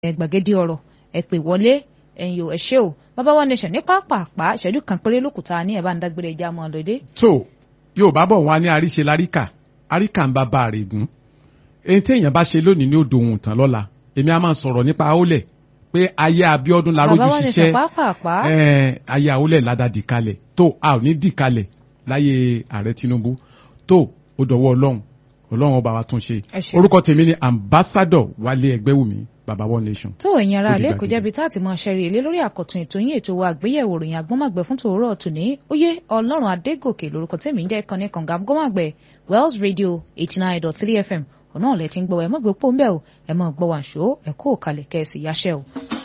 gbàgede ọ̀rọ̀ ẹ pè wọlé ẹ̀yin ò ẹ ṣé o bàbá wa nation ní pápápá ìṣẹ́jú kan péré lókùtà ní ẹ̀ bá ń dágbére ẹja mọ́ lóde. tó yóò bá bọ̀ wá ní àríṣe láríkà àríkà ń bá bá rè gùn èyí tí èèyàn bá ṣe lónìí ní odò ohun tán lọ́la èmi á máa sọ̀rọ̀ nípa àólẹ̀ pé ayé Abíọ́dún la rójú bàbá wa nation ṣiṣẹ́ pápápá ẹ̀, ayé àólẹ̀ ládàá dì kalẹ̀ tó a ò ní dì kalẹ̀ láyé ààrẹ Tinubu tó ó dọ̀wọ́ Ọlọ́run Ọlọ́run ọba wa tún ṣe Ẹ ṣé. orúkọ tèmi ni ambassador Wálé Ẹgbẹ́wùmí baba one nation. tó ẹ̀yin ará Ó di ilé kò gbàgede. jẹ́bi tá àti mọ ṣẹ́rí ilé lórí àkọ́tún ètò yín ètò wa àgbéyẹ̀wò ròyìn agbọ́mọ̀gbẹ́ fún tòórọ́ tòní ó yé ọlọ́run adégòkè lórúkọ tèmi ń jẹ́ ìkànnì kànga gbọ́mọ̀gbẹ́ Wells Radio eighty nine dot three FM ọ̀nà ọ̀lẹ́ tí ń gbọ́ ẹ mọ̀ gbé pọ́ ń bẹ́ o ẹ mọ̀ gbọ́ wàṣọ ẹ kó òkàlẹ̀ kẹ́ẹ̀sì yáṣẹ́ o.